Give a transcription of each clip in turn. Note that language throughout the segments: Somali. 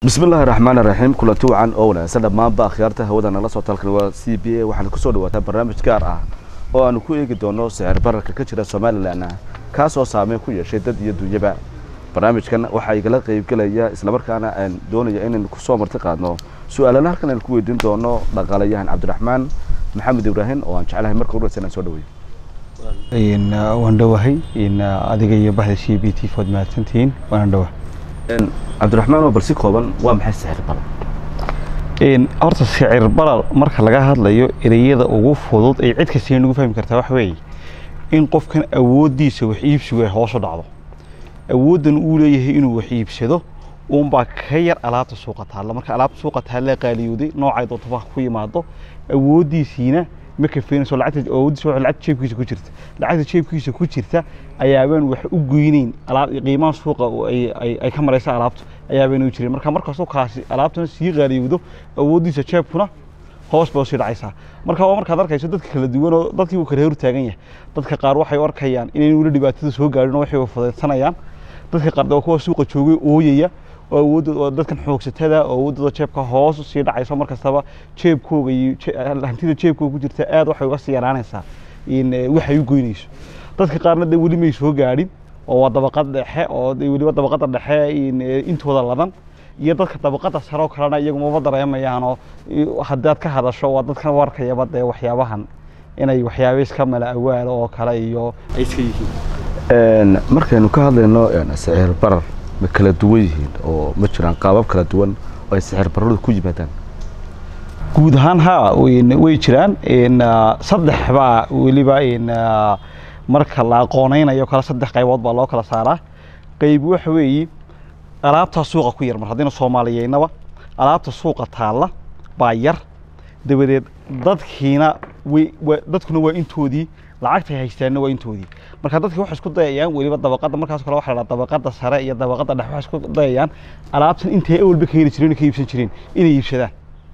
bismillahi raxmaan raxiim kulanti wacan oo wanaagsan dhammaanba akhyaarta hawada nala soo talkan waa c b a waxaana kusoo dhawaataa barnaamij gaar ah oo aanu ku eegi doono sicir bararka ka jira somalilan kaasoo saameyn ku yeeshay dad iyo dunyaba barnaamijkan waxaa igala qeybgelaya islamarkaana aan doonaya inaynu kusoo marti qaadno su-aalana halkan aynu ku weydiin doono dhaqaalayahan cabdiraxmaan maxamed ibraahim oo aan jeclahay marka horeysa inaan soo dhaweeyo waan dhowahay adiga iyo baxda c b t food mahadsantihiin waana dhowa cabdiraxmaan oo bal si kooban waa maxay sicir barar horta sicir barar marka laga hadlayo ereyada ugu fudud ay cid kasta nagu fahmi kartaa waxa weeye in qofkan awooddiisa wax iibsigu ay hoosu dhacdo awooddan uu leeyahay inuu wax iibsado uunbaa ka yar alaabta suuqa taalla marka alaabta suuqa taalla qaaliyooday noocay doontoba ku yimaado awooddiisiina ma kafeenayso lacagta awooddiisa waxa lacagta jeebkiisa ku jirta lacagta jeebkiisa ku jirta ayaabaan wax u goynayn alaab qiimaha suuqa ay ay ay ka maraysa alaabtu ayaabaan u jirin marka markastoo kaasi alaabtuna sii qaaliyowdo awooddiisa jeebkuna hoos baa usii dhacaysaa marka waa markaad arkayso dadka kala duwan oo dadkii uu kala hor taagan yahay dadka qaar waxay u arkayaan inay weli dhibaatada soo gaadhin oo waxay fudaysanayaan dadka qaar waa kuwa suuqa joogay ooyaya oo awoodda dadkan xoogsatada oo awooddooda jeebka hoos usii dhacayso mar kastaba jeebkooga iyo hantida jeebkooga ku jirta aad waxay uga sii yaraanaysaa in waxay u goynayso dadka qaarna dee weli may soo gaadhin oo waa dabaqad dhexe oo weliba dabaqada dhexe intooda ladan iyo dadka dabaqada sare oo kalena iyagu maba dareemayaan oo haddaad ka hadasho waa dadkan warkayaba dee waxyaabahan inay waxyaaba iska mala awaalo oo kale iyo ay iska yihiin markaynu ka hadlayno sicir barar ma kala duwan yihiin oo ma jiraan qaabab kala duwan oo ay sicir bararadu ku yimaadaan guud ahaan ha way jiraan saddex baa weliba marka la aqoonaynayo kale saddex qaybood baa loo kala saaraa qayb waxa weeye alaabtaa suuqa ku yar mar haddayna soomaaliyeynaba alaabta suuqa taalla baa yar dabadeed dadkiina way dadkuna waa intoodii lacagtay haystaanna waa intoodii marka dadki waxay isku dayayaan weliba dabaqada markaas kale waxa la dhaha dabaqada sare iyo dabaqada dhexe waxay isku dayayaan alaabtan intay awalba ka heli jireen ka iibsan jireen inay iibsadaan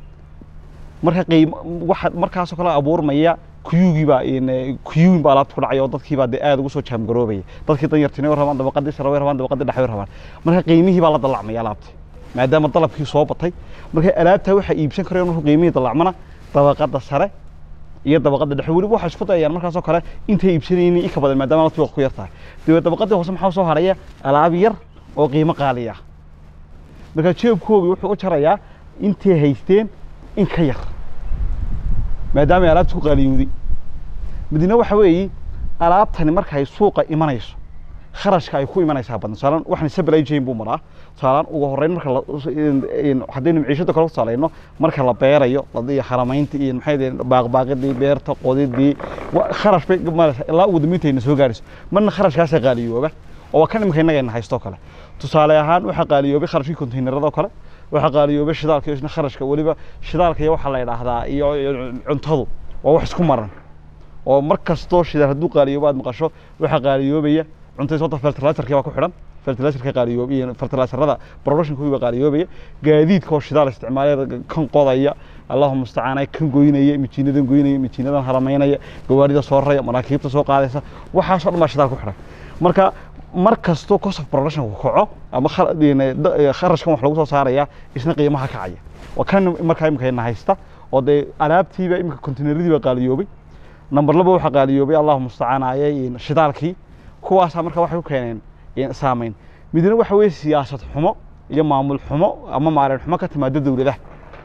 marka qiim waxa markaasoo kale abuurmaya kuyugii baa kuyuwin baa alaabta ku dhacay oo dadkii baa dee aad ugu soo jaamgaroobaya dadkii danyartina way rabaan dabaqadii sare way rabaan dabaqadii dhexe way rabaan marka qiimihii baa la dalacmaya alaabtii maadaama dalabkii soo batay marka alaabtaa waxaa iibsan karaya markuu qiimihii dalacmana dabaqada sare iyo dabaqada dhexe weliba waxay isku dayayaan markaasoo kale intay iibsanayeen in ka badan maadaama alaabtii waqti ku yar tahay dabeed dabaqadii hoose maxaa soo haraya alaab yar oo qiimo qaali ah marka jeebkoogii wuxuu u jarayaa intay haysteen in ka yar maadaama ay alaabta ku qaaliyowday midna waxa weeye alaabtani markay suuqa imanayso kharashka ay ku imanaysaa badan tusaalaan waxaan supply chain buu maraa tusaalaan ugu horreyn marka haddaynu maciishada kale ku tusaalayno marka la beerayo iyo haramaynta iyo maxay baaqbaaqidii beerta qodidii kharash bay maraysaa ilaa ugu dambeynta soo gaarayso marna kharashkaasa qaaliyooba oo waa kan imika innagayna haysto kale tusaale ahaan waxaa qaaliyoobay kharashkii konteynerada kale waxaa qaaliyoobay shidaalka isna kharashka weliba shidaalka iyo waxaa la yidhaahdaa iyo cuntadu waa wax isku maran oo mar kastoo shidaal hadduu qaaliyoobo aad maqasho waxaa qaaliyoobaya cuntada sababta fertiliserkii baa ku xidhan fertiliserka qaaliyoobay iyo fertiliserada productionkii baa qaaliyoobaya gaadiidka oo shidaal isticmaalaya kan qodaya allahu mustacaan kan goynaya mijiinadan goynaya mijiinadan haramaynaya gawaarida soo raraya maraakiibta soo qaadaysa waxaasoo dhan baa shidaal ku xidhan marka mar kastoo cost of production ku kaco ama kharashkan wax lagu soo saaraya isna qiimaha kacaya waa kan markaa imika ina haysta oo dee alaabtiiba imika konteyneradii baa qaaliyoobay number laba waxaa qaaliyoobay allahu mustacaan ayay shidaalkii kuwaasaa marka waxay ku keeneen saameyn midna waxa weeye siyaasad xumo iyo maamul xumo ama maalin xumo ka timaada dowladaha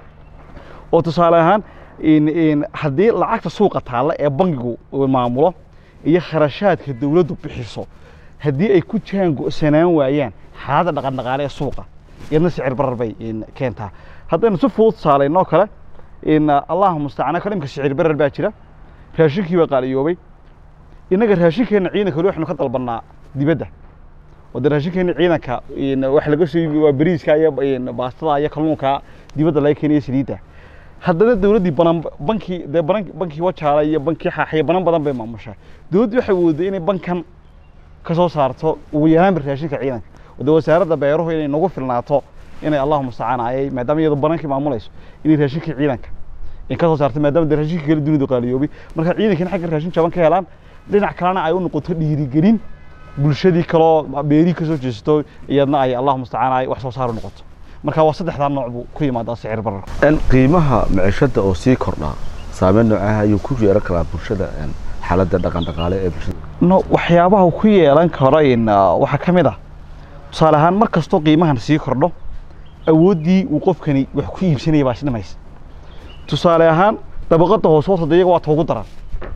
oo tusaale ahaan haddii lacagta suuqa taalla ee bangigu maamulo iyo kharashaadka dowladdu bixiso haddii ay ku jaango'sanaan waayaan xaaladda dhaqandhaqaale ee suuqa iyadna sicir barar bay keentaa haddaynu si fudud tusaalaynoo kale allahu mustacaan kale imka sicir barar baa jira raashinkii baa qaaliyoobay innaga raashinkeenna ciidanka weli waxaynu ka dalbannaa dibadda oo dee raashinkeenna ciidanka waxa laga soo iibi waa bariiska iyo baastada iyo kalluunka dibadda laga keenaya saliidda haddana dowladdii banan bankii dee banan bankii wajaala iyo bankii xaaxiya banan badan bay maamushaa dowladdii waxay wooday inay bankan ka soo saarto ugu yaraanba raashinka ciidanka de wasaaradda beeruhu inay nagu filnaato inay allahu mustacaan ayay maadaama iyadu banankii maamulayso inay raashinkii ciidanka in ka soo saarto maadaama de raashinka kale dunidu qaaliyoobay marka ciidankiina xagga raashin jaban ka helaan dhinac kalena ay u noqoto dhiirigelin bulshadii kaloo beerii ka soo jeesato iyadna ay allahu mustacaan ay wax soo saar u noqoto marka waa saddexdaa nooc buu ku yimaadaa sicir bararku En qiimaha maciishada oo sii kordha saameyn noocaha ayuu ku yeelan karaa bulshada en, xaaladda dhaqan dhaqaale ee bulshada no waxyaabaha uu ku yeelan karo in ah, waxaa ka mid ah tusaale ahaan mar kastoo qiimahan sii kordho awooddii uu qofkani wax ku iibsanaya baa isdhimaysa tusaale ahaan dabaqada hoose horta dee iyaga waa toogu daran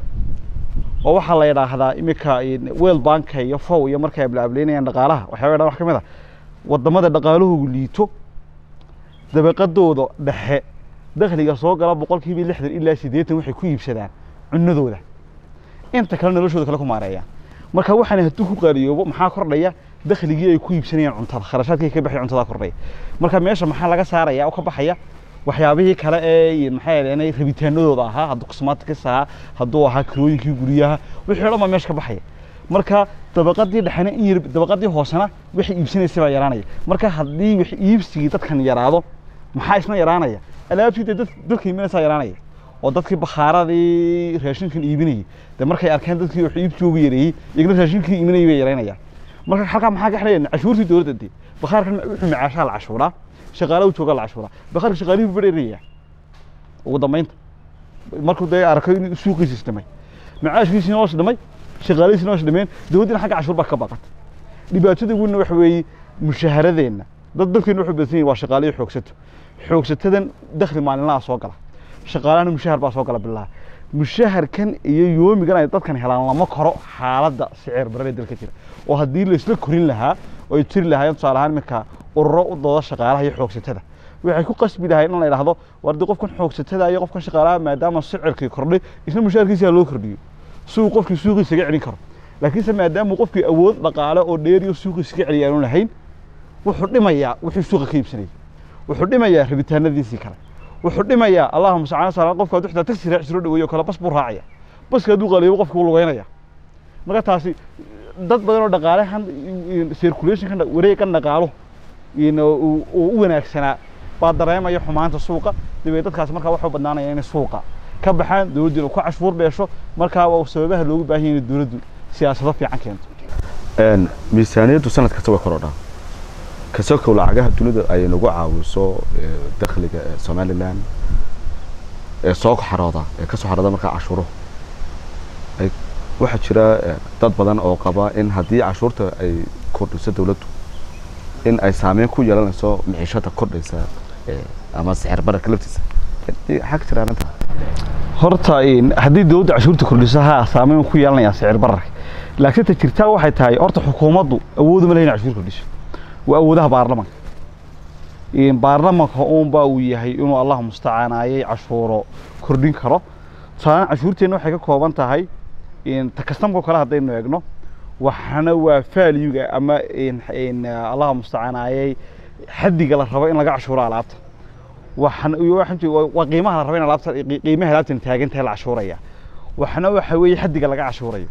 oo waxaa la yidhaahdaa iminka in weel banka iyo fow iyo markay ablaableynayaan dhaqaalaha waxyaaba dhan wax ka mid ah wadamada dhaqaalahoogu liito dabaqadooda dhexe dakhliga soo gala boqolkiiba lixdan ilaa siddeetan waxay ku iibsadaan cunadooda inta kale noloshooda kale ku maareeyaan marka waxaan hadduu ku qaaliyoobo maxaa kordhaya dakhligii ay ku iibsanayaan cuntada kharashaadkii ka baxay cuntada kordhaya marka meesha maxaa laga saaraya oo ka baxaya waxyaabihii kale ee maxay ahayd rabitaanadooda ahaa hadduu cosmetics ahaa hadduu ahaa kirooyinkii guryaha wixii o dhan baa meesha ka baxaya marka dabaqadii dhexena in yar dabaqadii hoosena wixii iibsanaysay baa yaraanaya marka haddii wax iibsigii dadkan yaraado maxaa isna yaraanaya alaabtii dee dad dadka iibinaysaa yaraanaya oo dadkii bakhaaradii raashinkan iibinayay dee markay arkeen dadkii wax iibsigoogu yareeyey iyagna raashinkii iibinayay bay yaraynayaan marka halkaa maxaa ka xidhaya cashuurtii dowladda dee bakhaarkan wuxuu macaashaa la cashuuraa shaqaale u joogaa la cashuuraa bakhaarka shaqaalihii buu badheeraya ugu dambeynta markuu dee arkay in suuqiisa isdhimay macaashkiisina waa isdhimay shaqaalihiisina waa isdhimeen dowladdina xagga cashuur baa ka baqata dhibaatada weynna waxa weeye mushaaharadeenna dad dadkeena wuxuu badan yahay waa shaqaalihi xoogsato xoogsatadan dakhli maalinlaha soo gala shaqaalahana mushahar baa soo gala bilaha mushaharkan iyo yoomigan ay dadkan helaan lama koro xaaladda sicir barare dalka jira oo haddii laisla korin lahaa oo ay jiri lahaayeen tusaale ahaan iminka ururo u dooda shaqaalaha iyo xoogsatada waxay ku qasbi lahayd in la yidhaahdo war dee qofkan xoogsatada iyo qofkan shaqaalaha maadaama sicirkii kordhay isna mushaharkiisa ha loo kordhiyo si uu qofkii suuqiisa ga celin karo laakiinse maadaama qofkii awood dhaqaale oo dheer iyo suuqiisa ka celiya aanu lahayn wuxuu dhimayaa wuxuu suuqa ka iibsanayay wuxuu dhimayaa rabitaanadiisii kale wuxuu dhimayaa allahuma sacana sala qofka hadduu xitaa taxi raaci soo dhaweeyo kale bas buu raacaya baska hadduu qaaliyo qofka wuu lugeynaya marka taasi dad badan oo dhaqaalahan circulationkan wareegan dhaqaalo uu u wanaagsanaa baa dareemaya xumaanta suuqa dabeed dadkaasi markaa waxuu badnaanaya inay suuqa ka baxaan dowladdiina ku cashuur beesho markaa waa sababaha loogu baahan yahay inay dowladdu siyaasado fiican keento En, miisaaniyaddu sanad kasta way korodhaa kasokow lacagaha dunida ay nagu caawiso ee, dakhliga ee somalilan ee soo xarooda ee kasoo xarooda markaa cashuuro ay waxaa jira eh, dad badan oo qaba in haddii cashuurta ay kordhiso dowladdu in ay saameyn ku yeelanayso miciishada kordhaysa eh, ama sixir bararka laftiisa xag jira arrinta horta in haddii dowladda cashuurta kordhiso ha saameyn ku yeelanayaa sicir bararka laakiin ta jirtaa waxay tahay horta xukuumaddu awooduma leh inay cashuur kordhiso waa awoodaha baarlamanka in baarlamanka uunbaa uu yahay inuu allah mustacaanaayay cashuuro kordhin karo tusaale cashuurteenna waxay ka kooban tahay in ta kastamkao kale haddaynu eegno waxana waa faalyuga ama in in allah mustacaanaayay xaddiga la rabo in laga cashuuro alaabta waxana iyo waxaan jeedaa waa- waa qiimaha la rabo in alaabta qi- qiimaha alaabtan taagan tahay la cashuuraya waxna waxa weeye xaddiga laga cashuurayo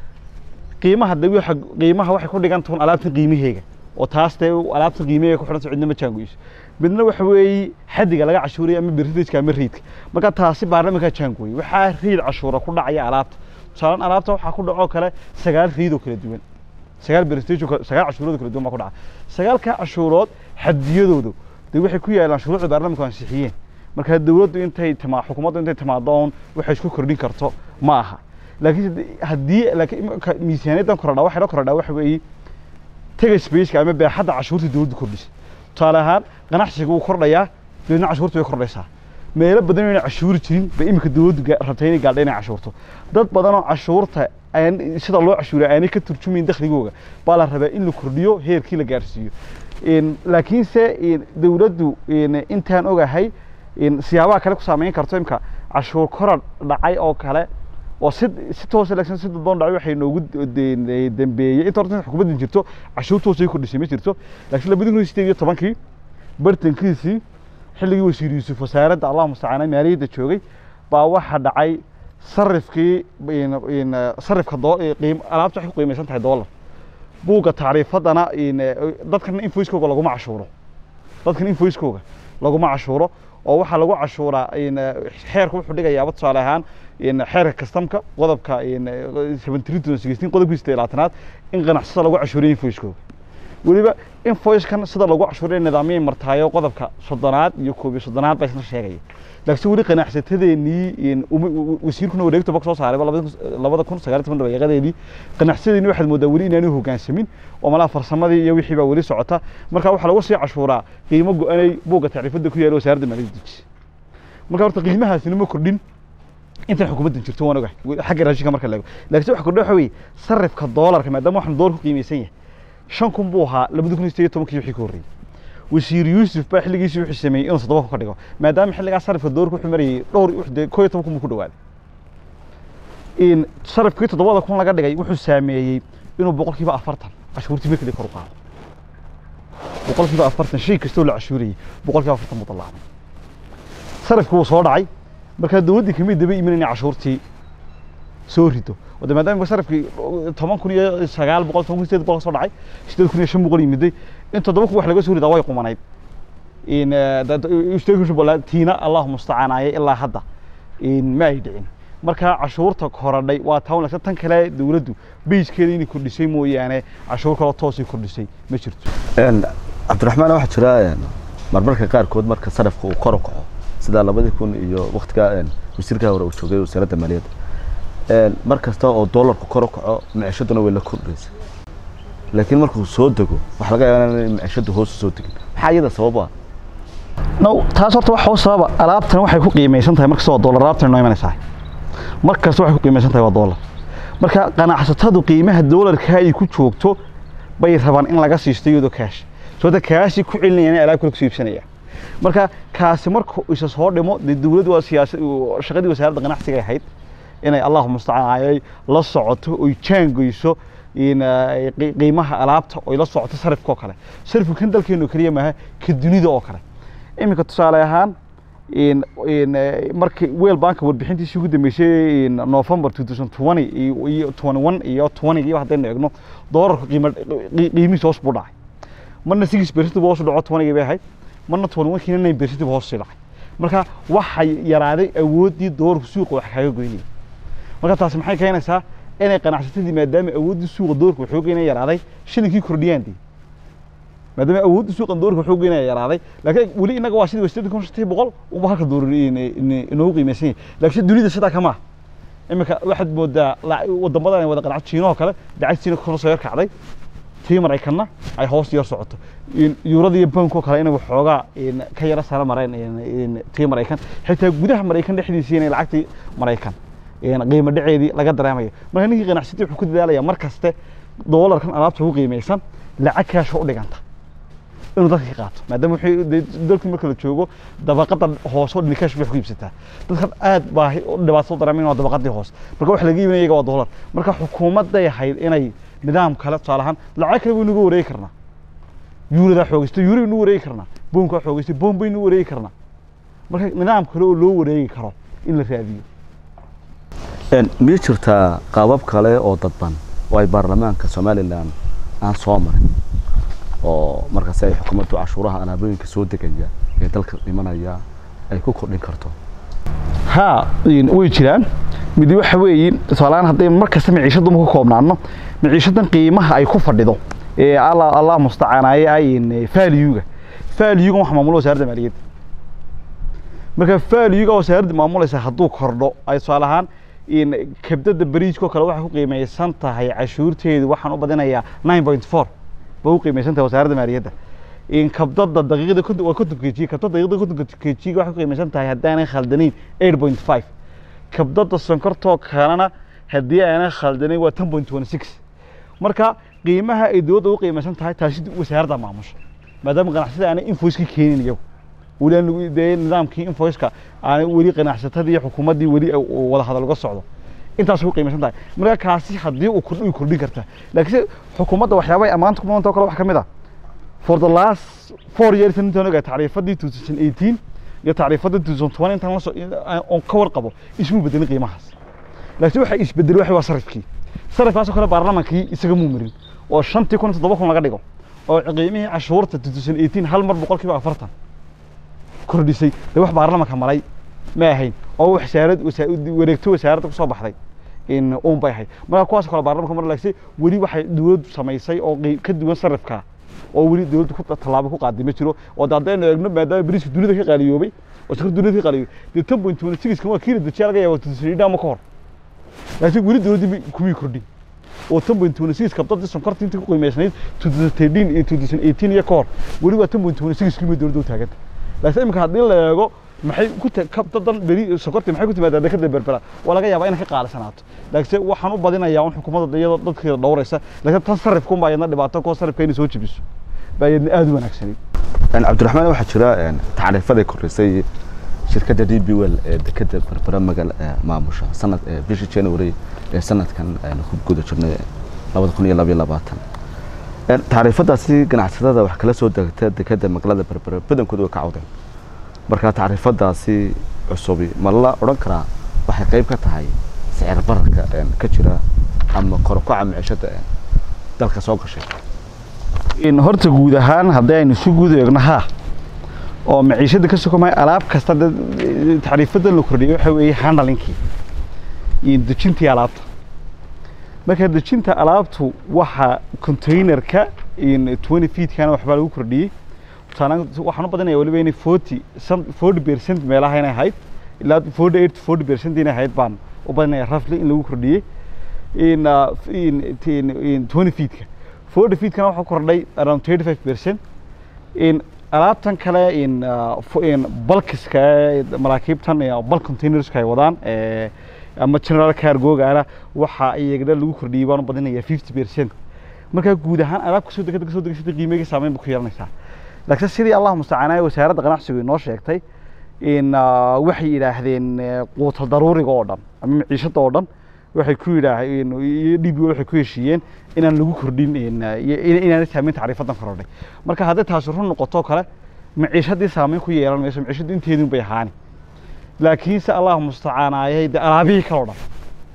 qiimaha de waxa qiimaha waxay ku dhigan tahay alaabtan qiimaheega oo taas dee alaabtan qiimaheega ku xidhan tahay cidna ma jaangoyso midna waxa weeye xaddiga laga cashuuraya ama berritageka ama riidka marka taasi baarlamankaa jaangooyay waxaa riid cashuura ku dhacaya alaabta tusaalan alaabta waxaa ku dhacoo kale sagaal riid oo kala duwan sagaal berritage oo kale- sagaal cashuurood oo kala duwan baa ku dhaca sagaalkaa cashuurood xadiyadoodu dee waxay ku yaalaan shuruucda baarlamanku ansixiyeen marka dowladdu intay timaa xukuumaddu intay timaadoon waxay isku kordhin karto ma aha laakiin haddii laakiin imika miisaaniyaddan korodhaa waxay la korodhaa waxa weeye taga spaceka ama baaxadda cashuurta dowladdu kordhisay tusaale ahaan ganacsiga wuu kordhayaa dabeedna cashuurta way kordhaysaa meelo badan oo inay cashuuri jirin bay imika dowladdu ga- rabtay inay gaadha inay cashuurto dad badan oo cashuurta aan sida loo cashuuray aanay ka turjumayn dakhligooga baa la rabaa in la kordhiyo heerkii la gaarsiiyo In- laakiinse in dowladdu in intaan ogahay in siyaabaha kale ku saameyn karto imka cashuur koror dhacay oo kale oo si si toos laakiin si dadban dhacay waxay noogu de- de- dambeeyey inta horta xukuumadda jirto cashuur toos ay kordhisay ma jirto laakiin labadii kun iyo sideed iyo tobankii bartankiisii xilligii wasiir yuusuf wasaaradda allah mustacaana maaliyadda joogay baa waxaa dhacay sarifkii in- in, eh, sarifka doo- eh, qiim alaabta waxay ku qiimaysan tahay doolar buugga tacriifadana in eh, dadkan invoice-kooga laguma cashuuro dadkan invoice-kooga laguma cashuuro oo waxaa lagu cashuuraa in eh, xeerka wuxuu dhigayaaba tusaale ahaan in xeerka kastamka qodobka in seventy three to sixteen qodobkiisa labaatanaad in ganacsada lagu cashuuriyo invoice-kooga weliba invoice-kan sida lagu cashuuray nidaamyay martaayo qodobka soddonaad iyo koob iyo soddonaad baa isna sheegaya laakiin weli qanacsatadeenii wasiirkuna wareegta bog soo saaray labada kun sagaal toban dabayaaqadeedii qanacsatadeenii waxaad moodaa weli inaanu hoggaansamin oo malaha farsamadii iyo wixii baa weli socota marka waxaa lagu sii cashuuraa qiimo go-anay buugga tacriifadda ku yaala wasaaradda maaliyadda deji marka horta qiimahaasina ma kordhin intan xukuumaddan jirto waan ogahay xagga raashinka marka la eego laakiin waxa kordha waxa weeye sarifka doolarka maadaama waxaan doolar ku qiimaysan yahay shan kun buu ahaa labada kun iyo sideed iyo tobankii wixii ka horreeyey wasiir yuusuf baa xilligiisii wuxuu sameeyey inuu toddoba kun ka dhigo maadaama xilligaa sarifka doolarka wuxuu marayay dhowr koo iyo toban kun buu ku dhawaaday in sarifkii toddobada kun laga dhigay wuxuu saameeyey inuu boqolkiiba afartan cashuurtii markii kor u qaado boqolkiiba afartan shay kastoo la cashuurayay boqolkiiba afartan buu dallaacmay sarifkii wuu soo dhacay markaa dowladdii kamid daba imin inay cashuurtii soo rido wada maadaama sarifkii toban kun iyo sagaal boqol toban kun sideed boqol soo dhacay sideed kun iyo shan boqol yimiday in toddoba kun wax laga soo ridaa way qumanayd in tiina allahu mustacaanaaye ilaa hadda ma ay dhicin marka cashuurta korodhay waa taa wanaagsan tan kale dowladdu beyskeeda inay kordhisay mooyaane cashuur kaloo toosay kordhisay ma jirto cabdiraxmaan waxaa jira marmarka qaarkood marka sarifka uu kor u kaco sida labadii kun iyo waktigaa wasiirkaa hore uu joogay wasaaradda maaliyadda mar kasta oo doolarku kor u kaco micishaduna way la kordhaysa laakiin markuu soo dego waxaa laga yaabaa in micishadu hoos u soo degin maxaa iyada sabab ah no taas horta waxa u sababa alaabtan waxay ku qiimaysan tahay markasta waa doolar alaabtan noo imanaysaa mar kasta waxay ku qiimaysan tahay waa doolar marka qanacsatadu qiimaha doolarka ay ku joogto bay rabaan in laga siisto iyadoo kaash sababta kaashii ku celinayaan alaab kale kusoo iibsanaya marka kaasi markuu isa soo dhimo dee dowladdu waa siyaasad shaqadii wasaaradda ganacsiga ahayd inay allahu mustacaan ay la socoto oy jaangeyso qiimaha alaabta oy la socoto sarifka oo kale sarifku kan dalkeenu keliya maaha ka dunida oo kale iminka tusaale ahaan markii weel banka warbixintiisii ugu dambeysay november two thousand twenty iyo twenty one iyo twenty iyo haddaynu eegno doolarka qiimo qiimihiisa hoos buu dhacay marna six percent buu hoos u dhaco twenty bay ahayd marna twenty one kiina nine percent buu hoos sii dhacay marka waxay yaraaday awooddii doolarku suuqa wax kaga goynaya marka taasi maxay keenaysaa inay qanacsatadii maadaama awooddii suuqa doorka waxoogeena yaraaday shilinkii kordhiyaan dii maadaama awooddii suuqa doorka waxoogeena yaraaday laakiin weli inaga waa sidii wasiirda kun shantii boqol unba halka doolar inoogu qiimaysan yahay laakiin dunida sidaa kama ah iminka waxaad moodaa wadamadan ay wada qanacdo jiinahoo kale lacag jiina kuna soo yar kacday tii maraykanna ay hoos yar socoto yuurada iyo bankoo kale inay waxoogaa ka yara sare mareen tii maraykan xitaa gudaha maraykan dhexdiisii inay lacagtii maraykan qiimo dhaceedii laga dareemayo marka ninkii qanacsatay wuxuu ku dadaalaya mar kaste doolarkan alaabta ugu qiimaysan lacag kaasho u dhiganta inuu dadka ka qaato maadaama dalkii marka la joogo dabaqada hoose oo dhini kaash wax ku iibsataa dadkan aad baahi dhibaato dareemayn waa dabaqadii hoose marka wax laga iibinaya iyaga waa doolar marka xukuumadday ahayd inay nidaam kale tusaale ahaan lacag kale baynu uga wareegi karnaa yuuradaa xoogaysto yuura baynu wareegi karnaa boonkaa xoogaystay boon baynu wareegi karnaa marka nidaam kale oo loo wareegi karo in la raadiyo miyay jirtaa qaabab kale oo dadban oo ay baarlamaanka somalilan aan soo marin oo markaas ay xukuumaddu cashuuraha alaabooyinka soo degaya ee dalka dhimanaya ay ku kordhin karto haa way jiraan mid waxa weeye tusaaleaan hadday mar kasta maciishadda ku koobnaano maciishadan qiimaha ay ku fadhido ee allah allah mustacaanaaye ay faaliyuga faaliyuga wax maamulo wasaaradda maaliyadda marka faaliyuga wasaaradda maamulaysa hadduu kordho ay tusaale ahaan kabdada bariiskoo kale waxay ku qiimaysan tahay cashuurteedu waxaan u badinayaa nine point four bay u qiimaysan tahay wasaaradda maaliyadda kabdada daqiiqda waa konton kg kabdada daqiiqda konton kg waxay ku qiimaysan tahay haddaanay khaldanayn eight point five kabdada sonkortoo kalena haddii aanay khaldanayn waa ten point one six marka qiimaha ay dowladda u qiimaysan tahay taasi wasaaradda maamusha maadaama ganacsada aanay invoice-ka keenin iyagu weli aan dee nidaamkii invoice-ka aanay weli qanacsatadii iyo xukuumaddii weli wada hadal uga socdo intaas ku qiimaysan tahay marka kaasi haddii uu kordhi kordhin kartaa laakiinse xukuumadda waxyaabay ammaanta ku mudanta oo kale waxaa ka mid ah for the last four years intaan ogaa tacriifadii two thousand eighteen iyo tacriifadii two thousand twenty intaan lasoo oon ka warqabo ismuu bedelin qiimahaas laakiin waxa isbedelay waxa waa sarifkii sarifkaasoo kale baarlamaankii isaga muu marin oo shantii kun iyo toddoba kun laga dhigo oo qiimihii cashuurta two thousand eighteen hal mar boqolkiiba afartan kordhisay dee wax baarlamanka maray ma ahayn oo wasaarad wareegto wasaaradda kusoo baxday in uun bay ahayd marka kuwaas kale baarlamanka mar laakiin weli waxay dowladdu samaysay oo ka duwan sarifka oo weli dowladdu ku tallaabo ku qaaday ma jiro oo de haddaynu eegno maadaama bariiska dunida ka qaaliyoobay oo shakar dunida ka qaaliyoobay dee tan point twenty sixkan waa kiila dajiyaa laga yaaba tudusaniidha ama ka hor laakiin weli dowladdii kumii kordhin oo tan point twenty six kabdadii sonkorta intii ku qiimaysnayd two thousand thirteen iyo two thousand eighteen iyo ka hor weli waa tan point twenty six kima dowladda u taaganta laakiin imika haddii la eego maxay ku kabdadan beri sokorti maxay ku timaadaa dekada berbera waa laga yaabaa inay ka qaalisanaato laakiinse waxaan u badinayaa un xukuumadda iyadoo dadkeeda dhowraysa laakiin tan sarifkun baa iyadna dhibaato kuwa sarifka inay soo jebiso baa iyadna aada u wanaagsanay cabdiraxmaan waxaa jira tacriifaday kordhisay shirkadda d b well ee dekada berbera magal maamusha sanad bishii january ee sanadkan ku guda jirnay labada kun iyo labaiyo labaatan tacriifadaasi ganacsatada wax kala soo degta dekada magaalada berbera badankooda way ka cawdeen marka tacriifadaasi cusubi ma la odhan karaa waxay qayb ka tahay sicir bararka ka jira ama korokaca micishada dalka soo gashay horta guud ahaan haddii aynu si guud eegno haa oo maciishada ka sokomay alaab kasta tacriifadan la kordhiyay waxa weeye handalinkii iyo dejintii alaabta marka dejinta alaabtu waxa containerka twenty feetkana waxbaa lagu kordhiyey waxaan u badinaya waliba inay forty forty percent meelaha inay ahayd ilaa forty eight forty percent inay ahayd baan u badinaya rafli in lagu kordhiyey in in twenty feetka forty feetkana waxaa kordhay around thirty five percent in alaabtan kale in in balkiska maraakiibtan bulk containerska ay wadaan ama general cargogaana waxa iyagana lagu kordhiyey baan u badinaya fifty percent markaa guud ahaan alaab kasoo degada kasoo degsada qiimeyga saameyn ba ku yeelanaysaa laakiin sidii allah mustacaanaya wasaaradda ganacsigu inoo sheegtay in waxay yidhaahdeen quutal daruuriga oo dhan ama maciishada oo dhan waxay ku yidhaaheen iyo d b waxay ku heshiiyeen inaan lagu kordhin inaanay saameyn tacriifadan korodhay marka hadday taasi run noqoto kale maciishadii saameyn ku yeelan mayso maciishadu inteedun bay ahaani laakiinse allah mustacaanaayay de alaabihii kaloo dhan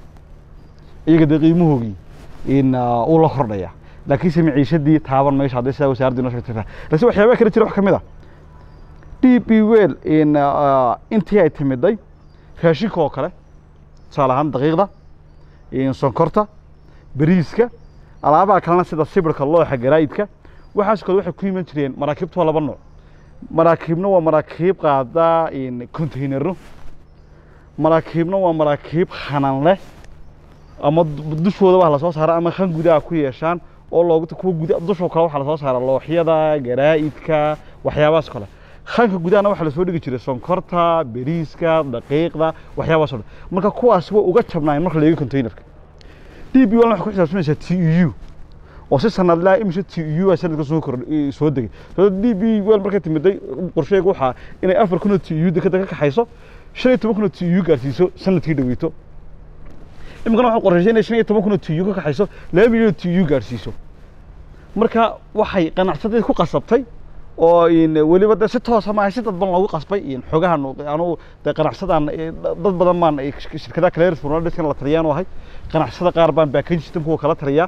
iyaga dee qiimahoogii in uu la kordhaya laakiinse maciishadii taaban mayso hadday sidaa wasaaraddu inoo sheegtay laakiin waxyaabaha kale jira wax ka mid a d b well in intii ay timiday raashinka oo kale tusaale ahaan daqiiqda sonkorta bariiska alaabaha kalena sida sibirka looxa garaa'idka waxaas kale waxay ku iman jireen maraakiibtu waa laba nooc maraakiibna waa maraakiib qaada containero maraakiibna waa maraakiib khanan leh ama dushooda wax lasoo saara ama khan gudaha ku yeeshaan oo loogu kuwa guda dushoo kale waxaa lasoo saara looxyada garaa'idka waxyaabahaas kale khanka gudahana waxaa lasoo dhigi jiray sonkorta beriiska daqiiqda waxyaabahaas oo dhan marka kuwaas way uga jabnaayeen marka la eego containerka d b walna waxay ku xisaabsanaysaa t e u oo si sanadlaa imise t e u a sanadka soo kor soo degay sababta d b wel markay timiday qorsheega waxaa inay afar kun oo t e u dekada ka kaxayso shan iyo toban kun oo t e u gaarsiiso sanadkii dhaweyto imikana waxay qorshaysay inay shan iyo toban kun oo t e u ka kaxayso laba milyan oo t e u gaarsiiso marka waxay qanacsadeed ku qasabtay oo weliba de si toosa maaha si dadban loogu qasbay xogahan anu de qanacsadaan dad badan baan shirkadaha kaleers furnadiskan la taliyaan u ahay qanacsada qaar baan baakayn system kuwa kala taliyaa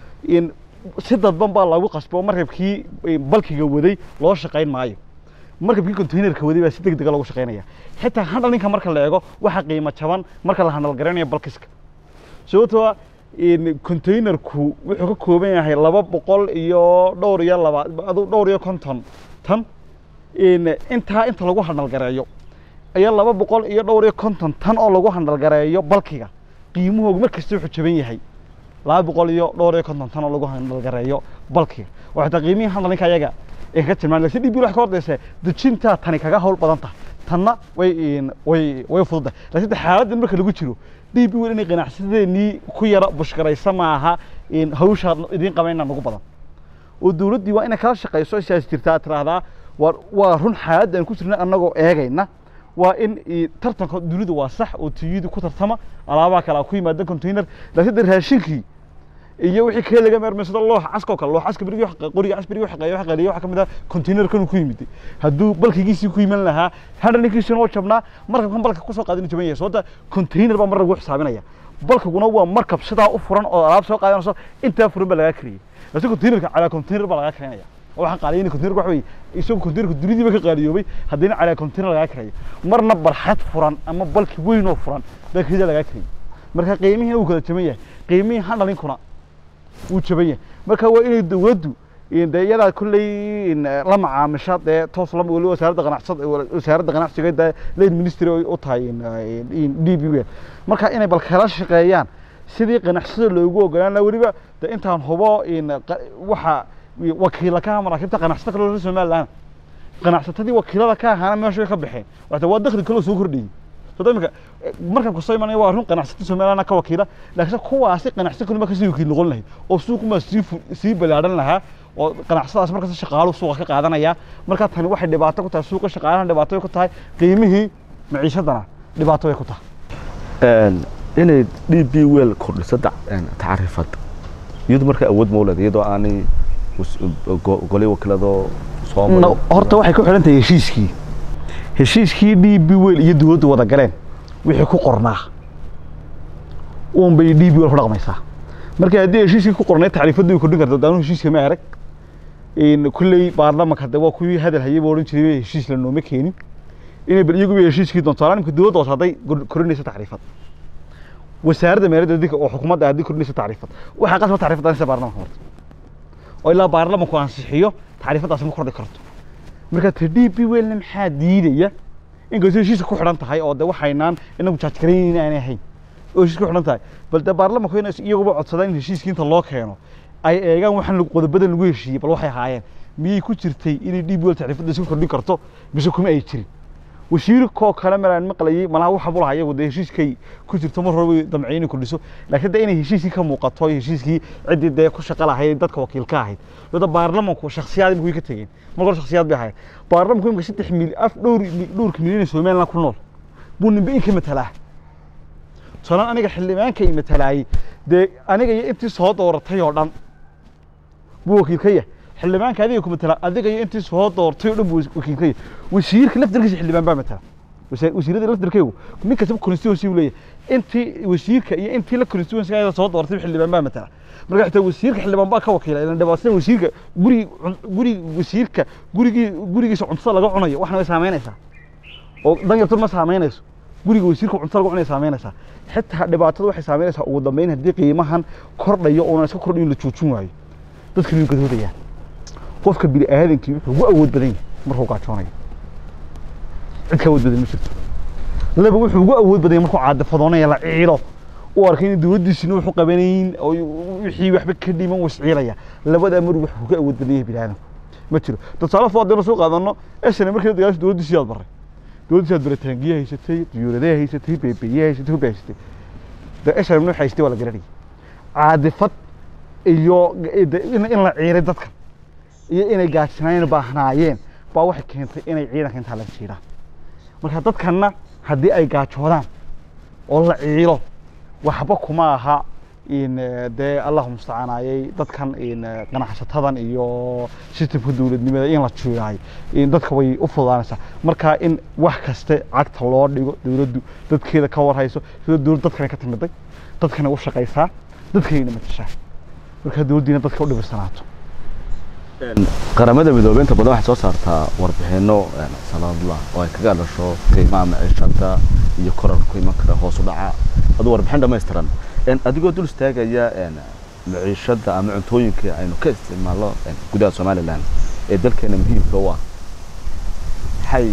si dadban baa loogu qasbay oo markabkii balkiga waday loo shaqayn maayo markabkii containerka waday baa si deg dega loogu shaqaynaya xitaa handhalinka marka la eego waxa qiimo jaban marka la handhal garanayo balkiska sababtoo containerku wuxuu ka kooban yahay laba boqol iyo dhowr iyo laba adu dhowr iyo konton tan intaa inta lagu handhalgareeyo ayaa laba boqol iyo dhowr iyo konton tan oo lagu handhalgareeyo balkiga qiimahoogu mar kasta wuxuu jaban yahay laba boqol iyo dhowr iyo konton tan oo lagu handhalgareeyo balkiga oo xitaa qiimihii handhalinka ayaga ay ka tilmaan lakin dhib wax ka hordaysa dejintaa tani kaga hawl badan tahay tanna way way way fududahay laakiin xaaladdan marka lagu jiro dhib wel inay ganacsadeenii ku yara bushkaraysa maaha hawshaa idiin qabayna nagu badan oo dowladdii waa inay kala shaqayso sidaas jirtaa tiraahdaa waa waa run xaaladda aan ku jirna annagoo eegayna waa in tartanka dunidu waa sax oo tiyadu ku tartama alaabaha kale ku yimaada container laakiin de raashinkii iyo wixii kale laga meermeysado loox caskoo kale loox caska berigi qoriga cas berigi xaqeeyo waxa qaliyo waxa kamid ah container kan ku yimid hadduu balkigiisii ku yiman lahaa handhalinkiisii noo jabnaa markabkan balka kusoo qaadin jaban yahay sababta container baa mar lagu xisaabinaya balkaguna waa markab sidaa u furan oo alaab soo qaadanayso intaa furan baa lagaa kariyey laakiin containerka calaa container baa lagaa karinaya waxaan qaaliyay containerka waxa weeye isagoo containerka dunidiiba ka qaaliyoobay haddana calaa container lagaa karayo marna barxad furan ama balki weyn oo furan baa kida lagaa kariyey marka qiimihii uu kala jaban yahay qiimihii handhalinkuna wuu jaban yahay marka waa inay dowladdu in dee iyadaa kulley in la macaamisha dee toos lama weli wasaaradda ganacsad wasaaradda ganacsiga dee late ministry ay u tahay in in d b w marka inay bal kala shaqeeyaan sidii ganacsada loogu ogolaan lahaa weliba de intaan hubo in qa- waxa wakiila ka aha maraakiibta ganacsata kale oo somaliland ganacsatadii wakiilada ka ahaana meesha way ka baxeen waxta waa dakhli kaloo soo kordhiyey soo imika markabka soo imanaya waa run ganacsata somaliland ka wakiila laakiin kuwaasi ganacsi kaluma kasii wakiil noqon lahay oo suuquma sii fu- sii balaadhan lahaa oo ganacsadaas markasta shaqaaluhu suuqa ka qaadanaya marka tani waxay dhibaato ku tahay suuqa shaqaalahana dhibaato way ku tahay qiimihii maciishadana dhibaato way ku tahay Een, inay d b wel kordhiso da- een, tacriifad iyadu marka awood ma u leedahay iyadoo aanay was- go- golay wakiilado soo marin. No, horta waxay ku xidhan tahay heshiiskii heshiiskii d b wel iyo dowladdu wada galeen wixii ku qornaa uun bay d b wel ku dhaqmaysaa marka haddii heshiiskii ku qornay tacriifaddu way kordhin karta daanu heshiiska ma arag in kulley baarlamanka de waa kuwii hadal hayay buu odhan jiray heshiis la nooma keenin inay bal iyagu heshiiskii doonto nimka dowladda hoose hadday kor- kordhinayso tacriifad wasaaradda meeladda dinka oo xukuumadda haddii kordhinayso tacriifad waxaa qasba tacriifadda insa baarlamanka horta oo ilaa baarlamanku ansixiyo tacriifaddaasi ma kordhi karto marka ta d b welna maxaa diidaya inkastoo heshiiska ku xidhan tahay oo de waxaynaan inagu jaajgarayn aanay ahayn oo heshiiska ku xidhan tahay bal de baarlamanku inay iyaguba codsadaan in heshiiskii inta loo keeno ay eegaan waxaan lagu- qodobadan lagu heshiiyey bal waxay ahaayeen miyay ku jirtay inay d b wel tacriifadda iska kordhin karto mise kuma ay jirin wasiirkoo kale malaan maqlayay malaha waxa buu lahaa iyagu dee heshiiskay ku jirto mar hore way damcay inay kordhiso laakiin de inay heshiiskii ka muuqato iyo heshiiskii ciddii dee ku shaqo lahayd dadka wakiil ka ahayd dada baarlamanku shakhsiyaad imika way ka tegeen mar hore shakhsiyaad bay ahayd baarlamanku imika saddex mil af dhowr dhowrka milyan ee somaliland ku nool buu ninba in ka matalaa tusalaan aniga xildhibaanka i matalaayey dee aniga iyo intii soo dooratay oo dhan buu wakiil ka yahay xildhibaanka adiga ku matala adiga iyo intii soo doortay oo dhan buu wakiil ka yahay wasiirka laftirkiisa xildhibaan baa matala wasa- wasiirada laftirkeygu nin kastaba constituency uu leeyahay intii wasiirka iyo intii la constituency ayada soo doortay xildhibaan baa matala marka xitaa wasiirka xildhibaan baa ka wakiila ilan dhibaatada wasiirka guri guri wasiirka gurigii gurigiisa cuntada laga cunayo waxna way saameynaysaa oo dan yartun ma saameynayso guriga wasiirka cuntada lagu cunaya saameynaysaa xitaa dhibaatada waxay saameynaysaa ugu dambeyn haddii qiimahan kordhayo oona iska kordhin la joojin waayo dadka way gadoodayaan qofka bini aadankii wuxuu ugu awood badan yahay markuu gaajoonayo cid ka awood badan ma jirto laba wuxuu ugu awood badan yahay markuu caadafadoonaya la ciilo u arkay in dowladdiisina wuxuu qabanayn oo wixii waxba ka dhiman wuu isciilaya labadaa mar wuxuu ka awood badan yahay bini aadamku ma jiro tusaale foo haddaynu soo qaadano esna markii dagaalasha dowladdiisii aad baray dowladdiisi aad baritaangiye haysatay diyuuradee haysatay beebeeye haysatay hubbe haysatay de esna waxay haysatay waa la garanayay caadifad iyo de- in in la ciiray dadkan iyo inay gaajinayn baahnaayeen baa waxay keentay inay ciidanka intaa laga jiiraan marka dadkanna haddii ay gaajoodaan oo la ciilo waxba kuma aha in eh, dee allahu mustacanaayay dadkan in eh, ganacsatadan iyo systemka dowladnimada in la jiiraayo in dadka way u fududaanaysaa marka in wax kaste cagta loo dhigo dowladdu dadkeeda ka warhayso sida dowlad dadkana ka timiday dadkana u shaqaysaa dadkayna matashaa marka dowladdiina dadka u dhibirsanaato Een, qaramada midoobay inta badan waxay soo saartaa warbixino een, sanadla oo ay kaga dhasho qiimaha maciishada iyo korarka ku iman kara hoos u dhaca aduu warbixin dhammaystiran Een, adigoo dul istaagaya een, maciishada ama cuntooyinka aynu ka isticmaalno een, gudaha somalilan ee dalkeena muhiimka u ah maxay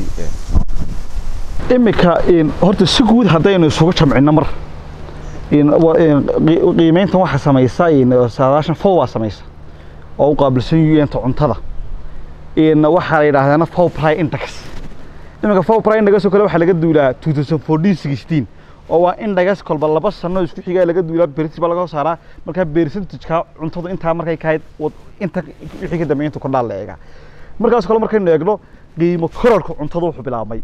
een, imika in horta si guud haddaynu isugu jamcino mar in wa- in qi- qiimeyntan waxaa samaysa in saadaashan fow baa samaysa oo u qaabilsan un-ta cuntada in waxaa la yidhaahdaana fow pri index iminka fow pri index oo kale waxaa laga duulaa 2014 oo waa index kolba laba sano isku xigaa laga duulaa percentage baa laga soo saaraa markaa percentage-ka cuntadu intaa markay ka hayd wad- inta wixii ka dambeeya inta kordhaa la eegaa markaas kale markaynu eegno qiimo kororka cuntada wuxuu bilaabmay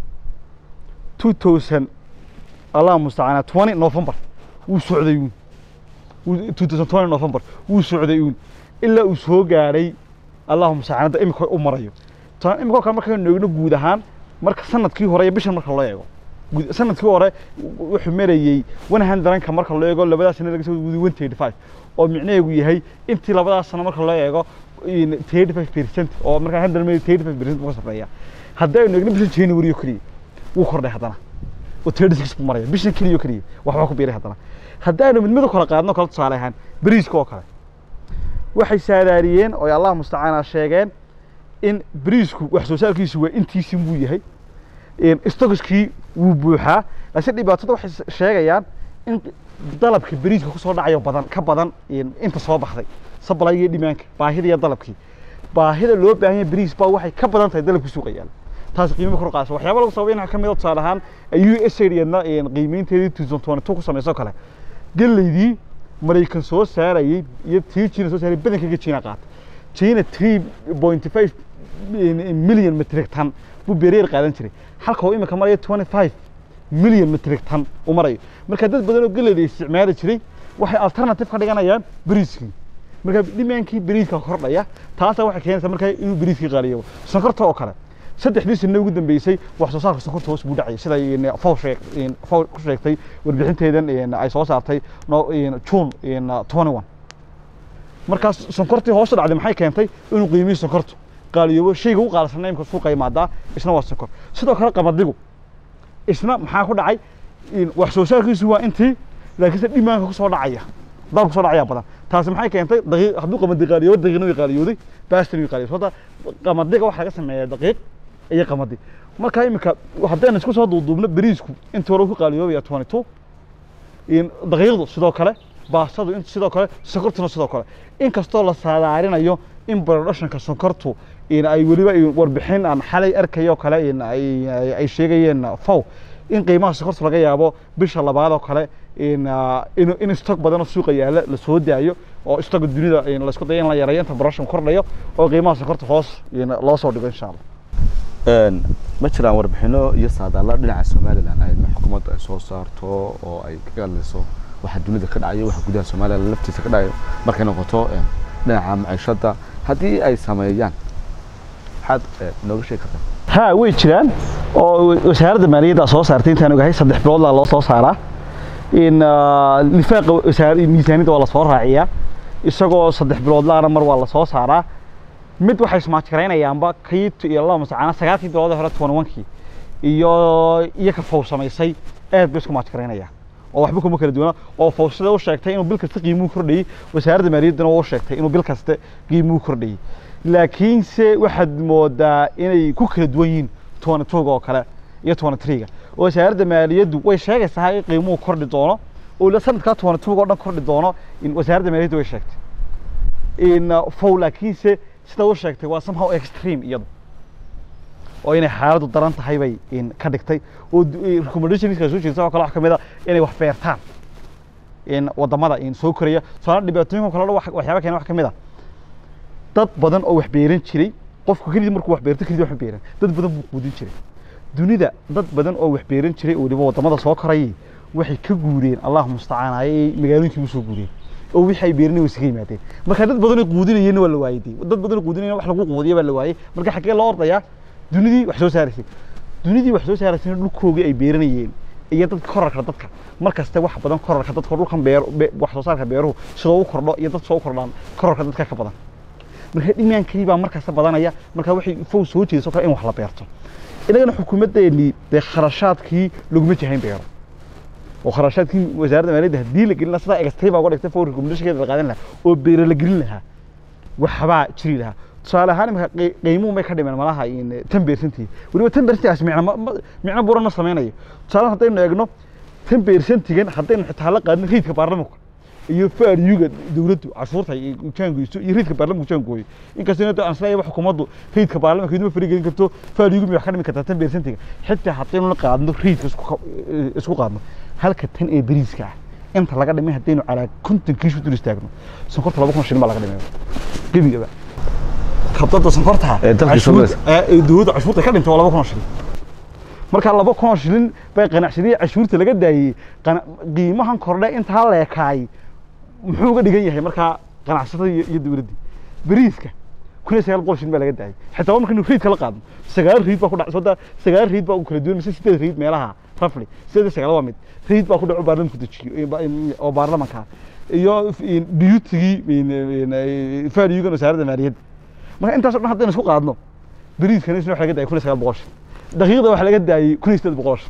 2000 allah mustacana 20 november wuu socday uun Wuu- 2020 november wuu socday uun ilaa uu soo gaadhay allahu mustacana imika u marayo tan imika kale markaynu eegno guud ahaan marka sanadkii hore iyo bishan marka loo eego guud- sanadkii hore w- wuxuu marayey 100 marka loo eego labadaas sano laga soo wadi 135 oo micnaheedu yahay intii labadaas sano marka loo eego in 35% oo marka 100 mil 35% buu ka sarreeya haddaynu eegno bishan January oo kaliya wuu kordhay haddana oo 36 buu maraya bishan kaliya oo kaliya waxba ku biiray haddana haddaanu mid mid u kala qaadno kala tusaale ahaan bariiska oo kale waxay saadaariyeen oo ay allah mustacaana sheegeen in bariisku wax soo saarkiisu waa intiisin buu yahay stokiskii wuu buuxaa laakiin dhibaatada waxay sheegayaan in dalabka bariiska kusoo dhacayo badan ka badan inta soo baxday sablayga iyo dhimaanka baahida iyo dalabkii baahida loo baahan yahay bariis baa waxay ka badan tahay dalabkii suuqa yaala taas qiimo kor qaasa waxyaaba lagu sababay in ka mid ah tusaale ahaan u s aidna qiimeynteedii two thousand twenty two ku samayso kale galeydii maraykan soo saarayay iyo tii china soo saarayay badankaga china qaata china three point five million metric ton buu beereer qaadan jiray halka uu imika maraya twenty five million metric ton uu marayo marka dad badan oo galeyda isticmaali jiray waxay alternative ka dhiganayaan bariiskii marka dhimaankii bariiska kordhaya taasa waxay keenaysaa markaa inuu bariiskii qaaliyo sonkorta oo kale saddexdii sano ugu dambeysay wax soo saarka sonkorta hoos buu dhacay sida fow sheeg fow ku sheegtay warbixinteedan ay soo saartay june twenty one markaas sonkortii hoos u dhacday maxay keentay inuu qiimihii sonkortu qaaliyoobo shayga u qaalisanay imka suuqa imaadaa isna waa sonkor sidoo kale qamadigu isna maxaa ku dhacay wax soo saarkiisu waa intii laakiinse dhimaanka kusoo dhacaya dalka kusoo dhacaya badan taasi maxay keentay daqiiq hadduu qamadi qaaliyoobo daqiiqna way qaaliyooday baastan way qaaliyooday sababta qamadiga waxaa laga sameeyaa daqiiq iyo qamadi marka imika haddaynu isku soo duuduubno bariisku intii hore ku qaaliyoobaya twenty two daqiiqdu sidoo kale baastadu in sidoo kale sonkortuna sidoo kale inkastoo la saadaarinayo in production-ka sonkortu ay weliba warbixin aan xalay arkayo kale ay sheegayeen fow in qiimaha sonkorta laga yaabo bisha labaad oo kale in stock badan oo suuqa yaala la soo daayo oo stocka dunida laisku dayo in la yareeyo inta production kordhayo oo qiimaha sonkorta hoos loo soo dhigo insha allah ma jiraan warbixino iyo saadaalla dhinaca somalilan ay xukuumadda ay soo saarto oo ay ka hadlayso waxa dunida ka dhacayo waxa gudaha somalilan laftiisa ka dhacayo markay noqoto dhinaca maciishadda haddii ay sameeyaan maxaad nooga sheegi kartaa ha way jiraan oo wasaaradda maaliyadda soo saartay intaan ogahay saddex biloodla loo soo saaraa in lifaaqa miisaaniyadda waa lasoo raaciyaa isagoo saddex biloodlaana mar waa lasoo saaraa mid waxay ismaajgaraynayaanba kii iyo laba masacaana sagaalkii bilood hore twenty one-kii iyo iyo ka fow samaysay aad bay isku maajgaraynayaan oo waxba kuma kala duwana oo fawsada u sheegtay inuu bil kasta qiimuhu kordhayey wasaaradda maaliyaddana u sheegtay inuu bil kasta qiimuhu kordhayey laakiinse waxaad moodaa inay ku kala duwan yihiin twenty two-ga oo kale iyo twenty three-ga oo wasaaradda maaliyaddu way sheegaysaa in qiimuhu kordhi doono oo sanadkaa twenty two-ga oo dhan kordhi doono in wasaaradda maaliyaddu way sheegtay in fow laakiinse sida u sheegtay waa somehow extreme iyadu oo inay xaaladdu daran tahay bay ka dhigtay oo recommendationska soo jeedisa oo kale wax ka mid a inay wax beertaan in wadamada soo koraya tusaale dhibaatooyinka kale waxyaaba keena wax ka mid a dad badan oo wax beeran jiray qofku kelidii markuu wax beerto kelidii wax ma beeran dad badan buu quudin jiray dunida dad badan oo wax beeran jiray oo weliba wadamada soo korayay waxay ka guureen allah mustacaan ayay magaalooyinkii usoo guureen oo wixii ay beeranay way isaga yimaadeen marka dad badan oo quudinayeen waa la waayay dad badan oo quudinayeen wax lagu quudiya baa la waayay marka xaggee loo ordayaa dunidii wax soo saaraysay dunidii wax soo saaraysay dhulkoogii ay beeranayeen iyo dadka korarka dadka markasta wax badan korarka dadka dhulkan beer wax soo saarka beeruhu sidoo u kordho iyo dad soo kordhaan korarka dadka ka badan marka dhimaankii baa markasta badanaya marka waxay fow soo jeediso kale in wax la beerto inagana xukuumaddeennii dee kharashaadkii laguma jahayn beero oo kharashaadkii wasaaradda maaliyadda haddii la gelin lahaa sidaa egastay baa uga dhigtay fow recommendation la qaadan lahaa oo beero la gelin lahaa waxbaa jiri lahaa tusaale ahaan imika qiimuhu may ka dhimeen malaha tan beersantii weliba tan beersantigaas micno micno buran ma samaynayo tusaale haddaynu eegno tan beersantigan haddaynu xitaa la qaadno riidka baarlamanka iyo faariyuga dowladdu cashuurta jaangoyso iyo riidka baarlamanku jaangooyo inkastoo aan isleeyahay xukuumaddu riidka baarlamanka iduma farigelin karto faariyugu may wax ka dhimi kartaa tan beersantiga xitaa haddaynu la qaadno riidka isku qaadno halka tan ee beriiska ah inta laga dhimay haddaynu calaa konton kiish u dul istaagno sonkorta laba kun shilin baa laga dhimay gebigaba kabdada sonkorta dowladda cashuurta ka dhintay waa laba kun oo shilin marka laba kun oo shilin bay qanacsadii cashuurta laga daayey qiimahan kordhe intaa leekaay muxuu uga dhigan yahay markaa ganacsatada iyo dowladdii beriiska kun iyo sagaal boqol shilin baa laga daayey xitaa markaynu riidka la qaadno sagaal riid baa ku dhac sooda sagaal riid baa u kala duwan mise sideed riid meelaha rafli sideed sagaal waa mid riid baa ku dhaco baarlamanku dejiyo oo baarlamanka iyo diyutigii faariyugan wasaaradda maaliyadda marka intaasoo dhan haddaynu isku qaadno beriiskana isna waxa laga daayay kun iyo sagaal boqol shilin daqiiqda waxa laga daayey kun iyo sideed boqol shilin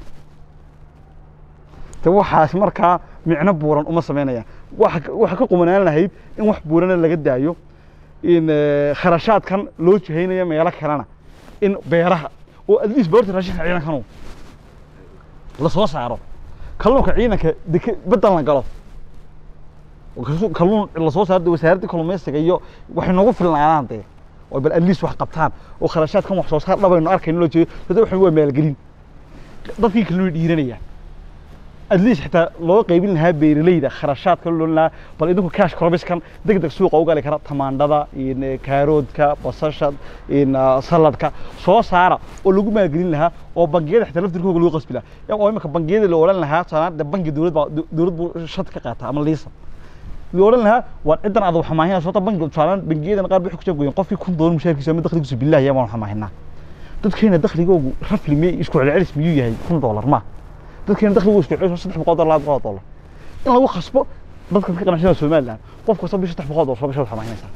te waxaas markaa micno buuran uma samaynayaan waxa waxa ka qumanaan lahayd in wax buurana laga daayo in eh, kharashaadkan loo jihaynayo meelo kalena in beeraha oo at least boorta raashinka ciidankanu la soo saaro kalluunka ciidanka deke bedel la galo oo kallu- kalluun la soo saaro dee wasaaradda kalluumaysiga iyo waxay noogu filnaanaan dee oo bal at least wax qabtaan oo kharashaadkan wax soo saar dhabaynu arkayno loo jeedo dada waxan waa maalgelin dadkii kalena way dhiiranayaan at least xitaa loo qaybin lahaa beeralayda kharashaadka loo lahaa bal idinku cash cropiskan deg deg suuqa u gali kara tamaandhada in eh, kaaroodka basasha in ah, saladka soo saara oo lagu maalgelin lahaa oo bangiyada xitaa laftirkooga lagu qasbi lahaa Ya, oo imika bangiyada la odhan lahaa tusaale bangi dowlad baa dowlad buu shad ka qaata ama liisa la odhan lahaa waa cidan aad wax maahinaa sababta bangiga tusaale bangiyadan qaar bay ku jabgoyeen qofkii kun doolar mushaharkiisa ama dakhligiisu billahi yaa baan wax maahinaa dadkeena dakhligoogu rafli miyay isku celcelis miyuu yahay kun doolar ma dadkeena dakhligoogu isku celcelis saddex boqol doolar laba boqol doolar in lagu khasbo dadka ka qanacsanaya somaliland qof kasta bishi saddex boqol doolar soo bisha waxaa maahinaysaa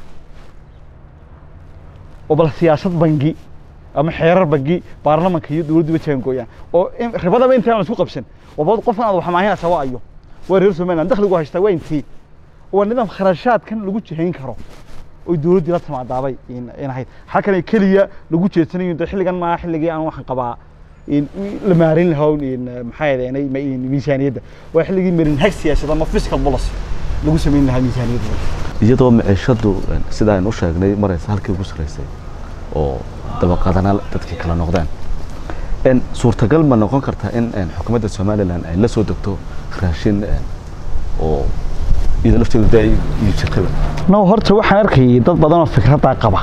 oo bal siyaasad bangi ama xeerar bangi baarlamanka iyo dowladdu wajahan gooyaan oo in- ribadaba intaan la isku qabsan waba qofkan aad wax maahinaysaa waa ayo waa reer somaliland dakhligu haystaa waa intii waa nidaam kharashaadkan lagu jihayn karo oy dowladdii la timaadaabay in in ahayd halkan keliya lagu jeedsanayo de xilligan maa xilligii aan waxaan qabaa in la maarin lahaa in maxaa yeelay miisaaniyadda waa xilligii marin hag siyaasad ama fiscal policy lagu samayn lahaa miisaaniyadda iyadoo maciishadu een, sida aynu u sheegnay maraysa halkii ugu sarreysay oo dabaqadana dadkii kala noqdeen een, suurtagal ma noqon kartaa in een, xukuumadda somalilan ay la soo degto raashin een, oo iyada lafteedu dee ay iibsataba no horta waxaan arkayay dad badan oo fikraddaa qaba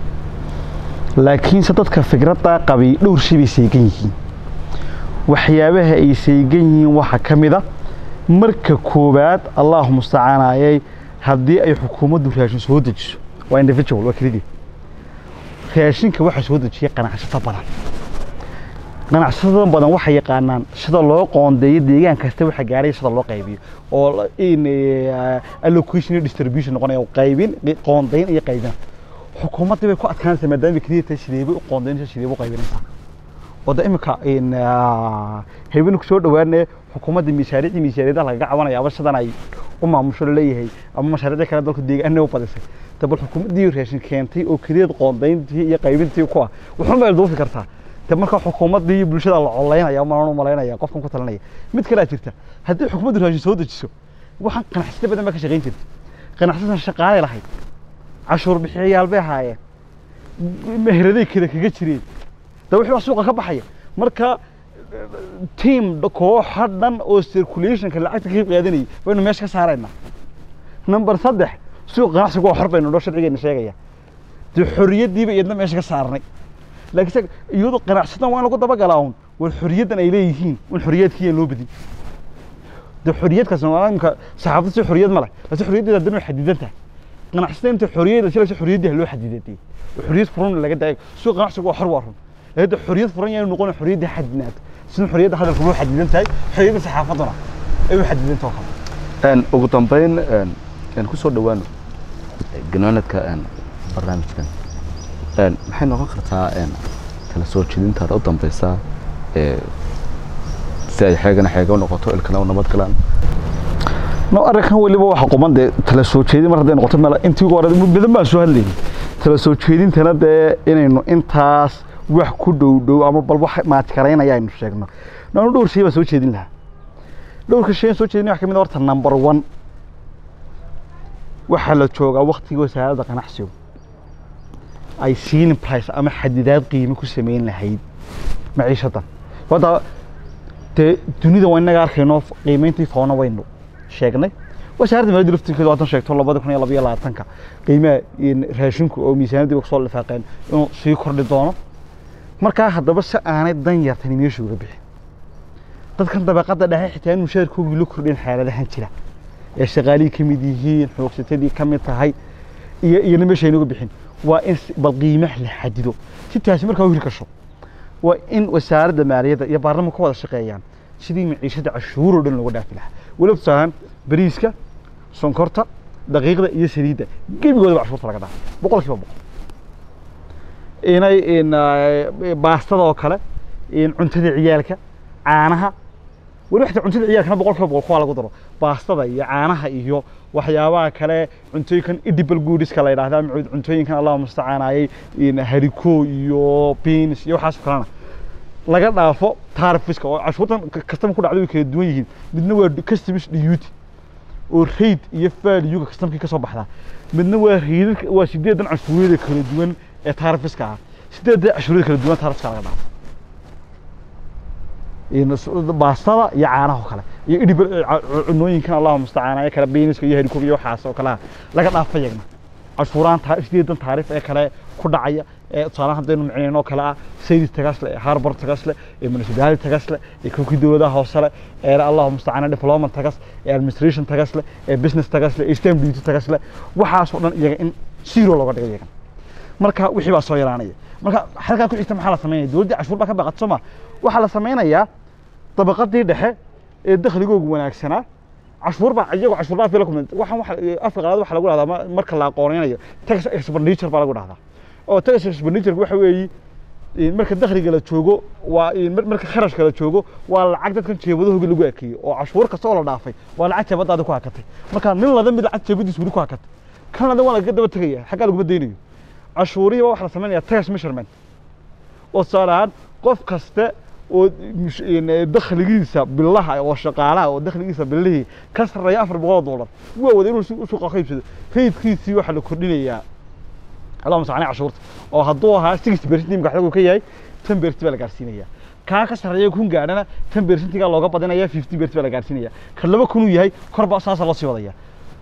laakiinse dadka fikraddaa qabay dhowr shay bay saygan yihiin waxyaabaha ay saygan yihiin waxaa ka mid a marka koowaad allahu mustacaanayay haddii ay xukuumaddu raashin soo dejiso waa individual waa kelidii raashinka waxaa soo dejiya ganacsato badan ganacsatada badan waxay yaqaanaan sida loo qoondeeyo deegaan kasta waxa gaaray sida loo qaybiyo oo la- in eh, allocation iyo distribution noqonaya qaybin qoondeyn iyo qaybin xukuumadda bay ku adkaanaysaa maadaama keliya tahay sideebay u qoondeynaysaa sideebay u qaybinaysaa oo de imika in habeen ku soo dhawaanaya xukuumadda miishaariicii miishaariyadaha lagaga cabanaya aba sidan ay u maamusho laleeyahay ama mashaariicda kale dalka deegaana u badisay de bal xukuumaddii raashin keentay oo keliyad qoondeyntii iyo qaybintii ku ah wuxuun bay duufi kartaa de marka xukuumaddii iyo bulshada la coleynaya malan u malaynaya qofkan ku talinaya mid kalea jirta haddii xukuumaddu raashin soo dejiso waxaan qanacsata badan baa ka shaqayn jirta qanacsatan shaqaalay lahayd cashuur bixiyayaal bay ahaayeen meheraday kale kaga jireen de wixii wax suuqa ka baxaya marka team kooxa dhan oo circulationka lacagta ka qayb qaadanayay baynu meesha ka saaraynaa number saddex suuq ganacsigu waa xor baynu dhoo sharcigeena sheegaya dee xorriyaddiiba iyadna meesha ka saarnay laakiin se iyadoo ganacsadan waa in lagu dabagalaa un war xorriyaddan ay leeyihiin un xorriyadkiiyan loo badin dee xorriyadkaas imka saxaafadda si xorriyad ma leh laakiin xorriyaddeeda haddana way xadidan tahay ganacsatada inta xorriyadda shilaysa xorriyaddiha loo xadidadiyey oo xorriyad furan laga daayay suuq ganacsigu waa xor waa run laakiin dee xorriyad furan yaanu noqon xorriyadda xadidnaato sida xorriyadda hadalka loo xadidan tahay xorriyadda saxaafadduna ay u xadidan taho kale Een, ugu dambeyn een, een ku soo dhawaano ganaanadka een, barnaamijkan een, maxay noqon kartaa een, kala soo jeedintaada u dambeysa ee si ay xeegana xeega u noqoto ilkana u nabad galaan no arrinkan weliba waxa quman dee tala soo jeedin mar hadday noqoto meel intii ugu hore badan baan soo hadlaynin tala soo jeedintana dee inaynu intaas wax ku dhow dhow ama bal wax maatikaraynaya aynu sheegno nanu dhowr shay baan soo jeedin lahaa dhowrka shay aan soo jeedin waxa ka mid a horta number one waxaa la joogaa waktigii wasaaradda ganacsigu ay ceiling price ama xadidaad qiime ku samayn lahayd maciishadan hadda dee dunida waa inaga arkayno qiimeyntii foona waynu sheegnay wasaaradda maaliyadda laftirkeedu haddan sheegto labada kun iyo laba iyo labaatanka qiimaha in raashinku oo miisaaniyadii ba kusoo lifaaqeen inuu sii kordhi doono markaa haddaba si aanay dan yartani meesha uga bixin dadkan dabaqadda dhexe xitaa in mushaharkoogii la kordhin xaaladahan jira ee shaqaalihii ka mid yihiin xoogsatadii ka mid tahay iyo iyona meesha aynuga bixin waa in si- bal qiimaha la xadido si taasi markaa u hiri kasho waa in wasaaradda maaliyadda iyo baarlamanka ka wada shaqeeyaan sidii maciishada cashuur oo dhan looga dhaafi lahaa weliba tusaalaan bariiska sonkorta daqiiqda iyo saliidda gebigoodaba cashuurta laga dhaafay boqol kiiba boqol inay in eh, baastada oo kale in cuntada ciyaalka caanaha weli waxta cuntada ciyaalkana boqolkiiba boqol kuwaa lagu daro baastada iyo caanaha iyo waxyaabaha kale cuntooyinkan edible goodiska la yidhaahda ama cuntooyinkan allah mustacaanayay hariko iyo beans iyo waxaas oo kalena laga dhaafo taarifiska oo cashuurtan kastama ku dhacda way kala duwan yihiin midna waa customs duty oo raid iyo valuega kastamkii ka soo baxdaa midna waa raidadka waa sideedan cashuuriyada kala duwan ee taarifiska ah sideedda cashuuriyada kala duwan taarifiska laga dhaafo baastada iyo caanaha oo kale iyo idhib cunooyinkan allahu mustacaana ee kale beeniska iyo harikoob iyo waxaas oo kale laga dhaafa yagna cashuuraan sideedan taarif ee kale ku dhacaya ee tusaalahan haddaynu micnayn oo kale ah sayid tagasle harbor tagasle ee municipality tagasle ee kowkii dowladaha hoose le ee allahu mustacaana development tagas ee administration tagasle ee business tagasle ee stamp duty tagasle waxaas oo dhan iyaga in zero looga dhigo iyagan marka wixii baa soo yaraanaya marka halkaa ku xigta maxaa la samaynaya dowladdii cashuur baa ka baqat soo ma waxaa la samaynayaa dabaqadii dhexe ee dakhligoogu wanaagsanaa cashuur baa iyagoo cashuur baa fila kumid waxaan waxa afka qalaad waxa lagu dhahdaa marka la aqoonaynayo tax expenditure baa lagu dhahdaa oo tax expenditure waxa weeye marka dakhliga la joogo waa marka kharashka la joogo waa lacag dadkan jeebadahooga lagu ekeeyey oo cashuur kasta oo la dhaafay waa lacag jeebadaada ku hakatay marka nin lada mid lacag jeebadiis weli ku hakatay kan lada waa lagaga daba tegaya xaggaa laguma daynayo cashuurihii waxa la samaynaya tax measurement oo tusaale ahaan qof kaste oo dakhligiisa bilaha oo shaqaalaha oo dakhligiisa bilihii ka sarreeya afar boqol oo dollar waa wada inuu suuqa ka iibsado raydkiisii waxaa la kordhinayaa allahuma sacani cashuurta oo hadduu ahaa six percent imka xagu ka yahay ten percent baa la gaarsiinaya kaa ka sarreeya kun gaadhana ten percentigaa looga badinaya fifty percent baa la gaarsiinaya ka laba kun uu yahay korba saasa loo sii wadaya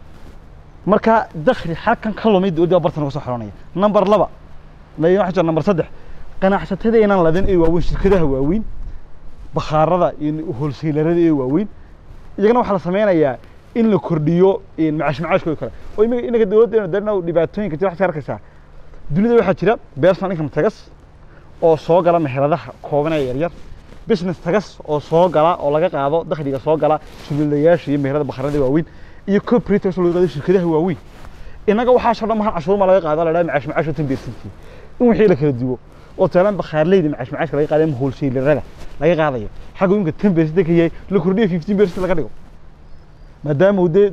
marka dakhli halkan ka lumay dowladda bartan uga soo xiranaya number laba waxa jira number saddex ganacsatadeenan ladan ee waaweyn shirkadaha waaweyn bakhaarada iyo holseylarada ee waaweyn iyagana waxaa la sameynayaa in la kordhiyo macaash macaashkooda kale oo imika inaga dowladdeena darina dhibaatooyinka jira waxaad ka arkaysaa dunida waxaa jira personal income tagas oo soo gala meheradaha kooban ee yaryar business tagas oo soo gala oo laga qaado dakhliga soo gala sulilayaasha iyo meherada bakhaarada waaweyn iyo corporate tagas oo laga qaado shirkadaha waaweyn inaga waxaasoo dhan mahan cashuur ma laga qaado la dhaha macaash macaashka tan beersantii in wixii la kala duwo oo taalan bakhaarleyda macaash macaashka laga qaadayo ama wholesalerada laga qaadayo xagga imka ten percent ka yahay la kordhiyo fifteen percent laga dhigo maadaama uu dee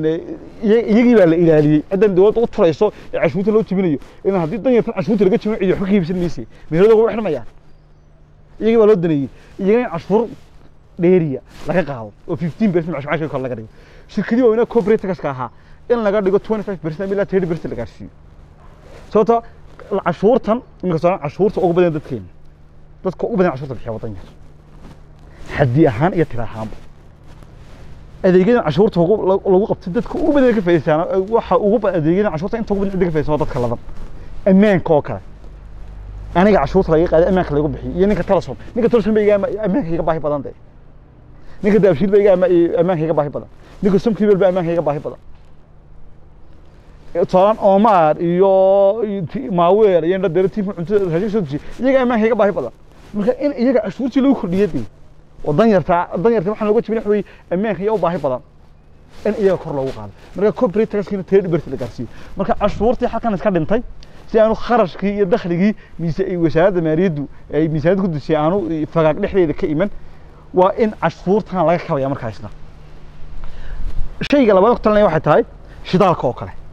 iyagii baa la ilaaliyey ciddan dowladda u turayso ee cashuurta loo jibinayo in haddii dan yartan cashuurta laga jibino cidi waxba ka iibsan mayse meherada ugu xirmayaan iyagii baa loo daneeyey iyaga in cashuur dheeriya laga qaado oo fifteen percent macaash macaashka kor laga dhigo shirkadii waaweynaa corporate taxka ahaa in laga dhigo twenty five percent ilaa thirty percent la gaarsiiyo sababto cashuurtan iminka soo cashuurta ugu badan dadkeena dadka ugu badan cashuurta bixiya wadan yar xaddi ahaan iyo tira ahaanba adeegyadan cashuurta lagu qabtay dadka ugu badan ka faa'iideystaan waxa ugu badan adeegyadan cashuurta inta ugu badan cidda ka faa'iideysan waa dadka ladan ammaanka oo kale aniga cashuurta laga qaaday ammaanka lagu bixiyo iyo ninka telesom ninka telesom baa iga ammaanka iga baahi badan dee ninka daabshiil baa iga ammaanka iga baahi badan ninka somkibel baa ammaanka iga baahi badan tusaalen omar iyo maaweer iyo dhadere tiimka cuntada raashin soo dejiye iyaga ammaanka iga baahi badan marka in iyaga cashuurtii lagu kordhiya dee oo danyarta danyarta waxaan looga jibin waxa weeye ammaanka iyo u baahi badan in iyaga kor loogu qaado marka corporate taxkiina thirty percent la gaarsiiyo marka cashuurtii halkan iska dhintay si aanu kharashkii iyo dakhligii mise wasaaradda maaliyaddu ay miisaaniyadda ku dusiyay aanu fagaag dhexdeeda ka iman waa in cashuurtan laga kabaya markaasna shayga labaad ku talinaya waxay tahay shidaalka oo kale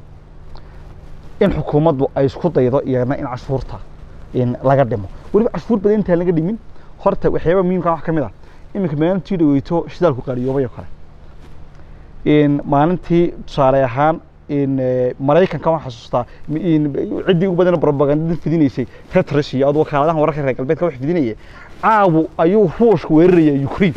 in xukuumaddu ay isku daydo iyana in cashuurta in laga dhimo weliba cashuur badan intaan laga dhimin horta waxyaaba muhiimka wax ka mid ah iminka maalintii dhaweyto shidaalku qaaliyoobay oo kale in maalintii tusaale ahaan in maraykanka waan xasuustaa in ciddii ugu badan propagandada fidinaysay petros iyo ad wakaaladahan wararka reer galbeedka wax fidinaya caawu ayuu ruushka weeraraya ukraine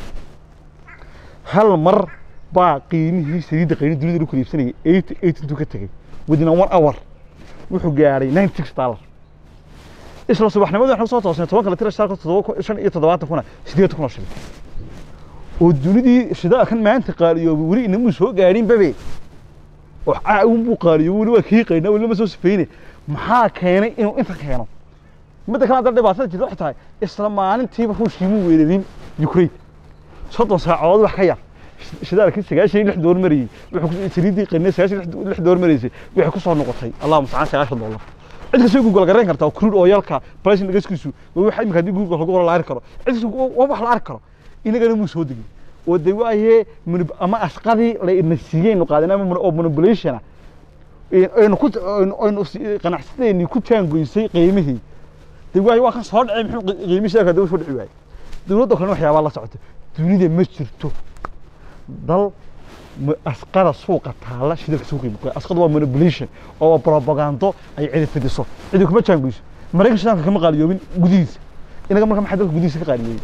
hal mar baa qiimihii saliidda qayni dunida lagu kala iibsanayay eight eight intuu ka tegey within one hour wuxuu gaadhay ninety six dollar isla subaxnimadii waxaan soo toosnay toban kale tira shaalka toddoba shan iyo toddobaatan kuna sideetan kun oo shilin oo dunidii shidaalkan maanta qaaliyoobay weli inamuu soo gaadhin babe oo caawin buu qaaliyoobay weli waa kii qaynaa weli ma soo sifayne maxaa keenay inuu inta keeno midda kale haddana dhibaatada jirta waxay tahay isla maalintiiba ruushkii muu weerarin ukraine soddon saacadood wax ka yar shidaalkii sagaashan iyo lix door marayey wuxuu saliiddii qaynay sagaashan iyo lix door maraysay waxay ku soo noqotay allahuma sacaan sagaashan dollar cid kasta google garayn kartaa crude oilka pricing gaskiisu waa waxa imika haddii google lagu qoro la arki karo cid kasta waa wax la arki karo inagana muu soo degin oo de waaye manip- ama asqadii layna siiyeynu qaadan ama mon- oo manipulationa aynu ku aynu- aynu si- qanacsadeeni ku jaangoysay qiimihii de waaye waa kan soo dhacay muxuu qi- qiimihii shidaalka daba soo dhici waayey dowladda kalena waxyaabaa la socota dunida ma jirto dal ma- asqada suuqa taala shidalka suuqa iibka asqada waa manipulation oo waa propagando ay cidi fidiso cidi kuma jaangoyso maraykan shidaalka kama qaaliyoobin gudihiisa inaga marka maxaa dalka gudihiisa ka qaaliyoobay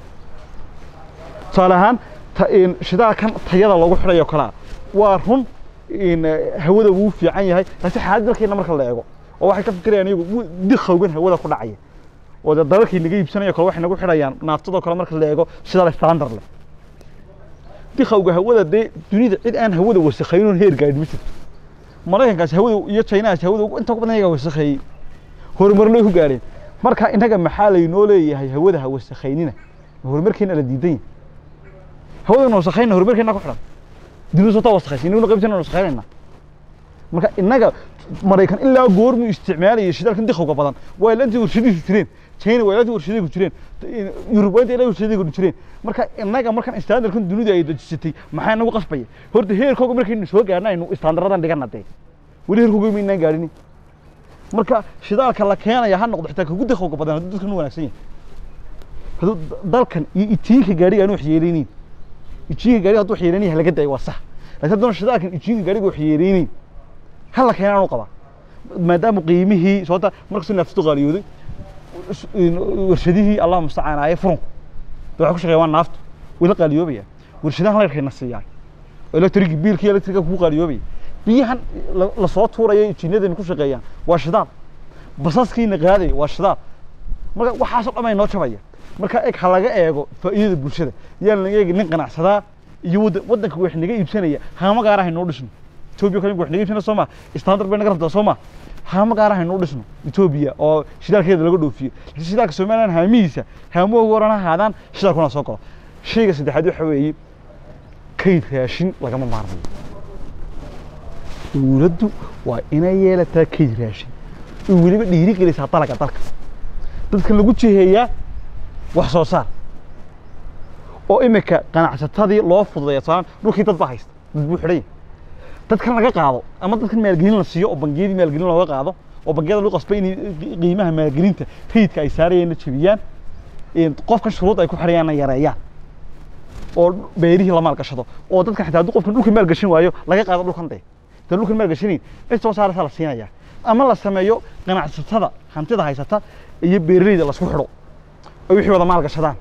tusaale ahaan ta- in shidaalkan tayada lagu xidhayo kalaa waa run in eh, hawada wuu fiican yahay laakiin xaalad dalkeena marka la eego oo waxay ka fikirayaan iyagu wuu dikhowgan hawada ku dhacaya oo dee dalalkii naga iibsanayo kale waxay nagu xidhayaan naaftadoo kale marka la eego shidaal standard leh dikhowga hawada dee dunida cid aan hawada wasakhayn heer gaadhi ma jirto maraykankaas hawada iyo chinaas hawada ugu- inta ugu badan iyagaa wasakheeyey horumarna way ku gaadheen marka innaga maxaa laynoo leeyahay hawada ha wasakhaynina horumarkeena la diidan yahay hawadana wasakhayna horumarkeena ku xidhan dunida soo taa wasakhaysa inaguna qaybteena wasakhaynayna marka innaga maraykan ilaa goormuu isticmaalayay shidaalkan dikhowga badan waa ilaantii warshadihiisu jireen china waa ilaantii warshadihiisu jireen yurub waa inta ilaa warshadihiisu jireen marka innaga markan standardkan dunida ay dejisatay maxaa nagu qasbaya horta heerkooga markaynu soo gaarna aynu standardadan dhigana dee weli heerkooga maynaan gaadhini marka shidaalka la keenaya ha noqdo xitaa kagu dikhowga badan hadduu dadkan u wanaagsan yahay hadduu dalkan iyo itiinka gaadhiga aan wax yeelaynin ijiinka gaadhiga hadduu wax yeelaynin ha laga dayo waa sax laakiin haddana shidaalkan ijiinka gaadhiga wax yeelaynin ha la keenaan u qabaa maadaama qiimihii sababta markasuu naaftu qaaliyooday is- in- warshadihii allah mustacaanaaye furunku de waxay ku shaqeeyaan waa naaftu way la qaaliyoobaya warshadahan leerkayna siiyaa electric biilkii electrica kugu qaaliyoobaya biyahan la- lasoo tuurayo injiinadani ku shaqeeyaan waa shidaal basaskiina qaadaya waa shidaal marka waxaasoo dhan ay noo jabaya marka eg ha laga eego faa'iidada bulshada yaan laga eegi nin ganacsadaa iyo waddan waddanka wax naga iibsanaya haama gaara haynoo dhisno etoobiya kale wax naga iibsana soo ma standard bay naga rabtaa soo ma haama gaara haynoo dhisno etoobiya oo shidaalkeeda laga dhoofiyo laakiin shidaalka somaliland haamihiisa haamahooga waran ha ahaadaan shidaalkuna soo galo shayga saddexaad waxa weeye kayd raashin lagama maarmayo dowladdu waa inay yeelataa kayd raashin oo weliba dhiirigelisaa dalaga dalka dadka lagu jiheeyaa wax soo saar oo imika ganacsatadii loo fududeeya tusaale dhulkii dad baa haysta dad buu xidhan yahay dadkan laga qaado ama dadkan maalgelin la siiyo oo bangiyadii maalgelin looga qaado oo bangiyada lagu qasbay inay qiimaha maalgelinta rayidka ay saarayeenna jebiyaan een qofkan shuruud ay ku xidhayaanna yareeyaan oo beerihii la maalgashado oo dadkan xitaa hadduu qofkan dhulka maalgashan waayo laga qaado dhulkan dee inta dhulkan maalgashanayn cid soo saaraysa la siinaya ama la sameeyo ganacsatada hantida haysata iyo beeraleyda lasku xidho oo wixii wada maalgashadaan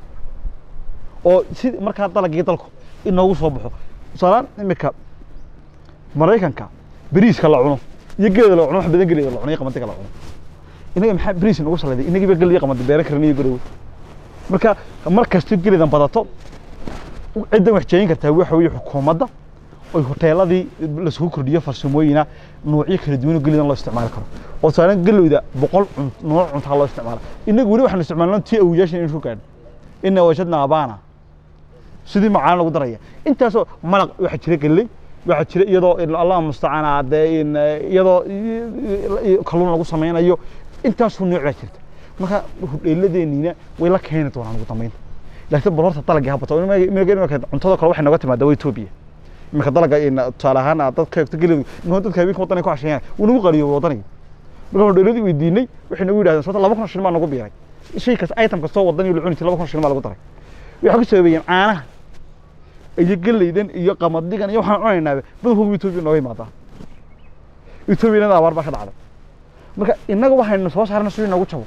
oo si markaa dalagii dalku inoogu soo baxo tusaalaan imika maraykanka beriiska la cuno iyo geeda la cuno wax badan geleeda la cuno iyo qamadiga la cuno inaga maxaa beriis nagu salayday inagii ba gel iyo qamadi beeran karan iyo garowe marka mar kasta geleedan badato ciddan wax jeeyin kartaa waxa weeye xukuumadda oy hoteeladii lasku kordhiyo farsamooyina noocyo kala duwan oo geleedan loo isticmaali karo oo tusaalaan gelowda boqol cun- nooc cuntaa loo isticmaala inagu weli waxaanu isticmaalnaa tii awoyaashan inaan soo gaadhin ina wajadna abaana sidii macaan lagu daraya intaasoo malaq waxaa jira galley waxaa jira iyadoo in allah mustacaan dee in iyadoo kalluun lagu samaynayo intaasoo nooc baa jirta marka hudheeladeeniina way la keeni doonaan ugu dambeyn laakiin bal horta dalagii habato imika cuntada kale waxay nooga timaadaa waa etoobiya imika dalaga in tusaale ahaan aad dadka eegto geledu in dadka habeenka waddanay ku casheeyaan wuu nagu qaliyo waddanayga marka hudheeladii weydiinay waxay nagu yidhahdeen sababta laba kun oo shilin baa nagu biiray shay kas item kastoo waddan iyo la cuni jiray laba kun oo shilin baa lagu daray waxay ku sababayeen caanaha iyo geleydan iyo qamadigan iyo waxaan cunaynaaba badankooga etoobiya nooga imaadaa etoobiyana abaar baa ka dhacday marka innaga waxaynu soo saarna sidii noogu jabo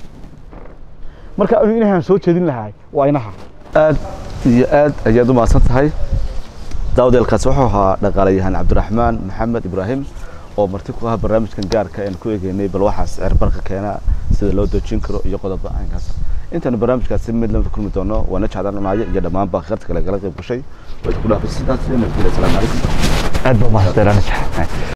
marka anigu inahaan soo jeedin lahaay waa inaha aad iyo aad ayaad u mahadsan tahay daawadeelkaasi wuxuu ahaa dhaqaalayahan cabdiraxmaan maxamed ibraahim oo marti ku ah barnaamijkan gaarka aan ku eegeynay bal waxaas cirbarka keena sida loo dejin karo iyo qodoba aynkaas intaanu barnaamijkaasi mid lamida kulmi doono waana jeclaan dhunaayo iyo dhammaanba akhirta kale gala qayb gashay waa isku dhaafay sidaas iyo nabadgelya asalaamu calaykum aad baa mahadsantahay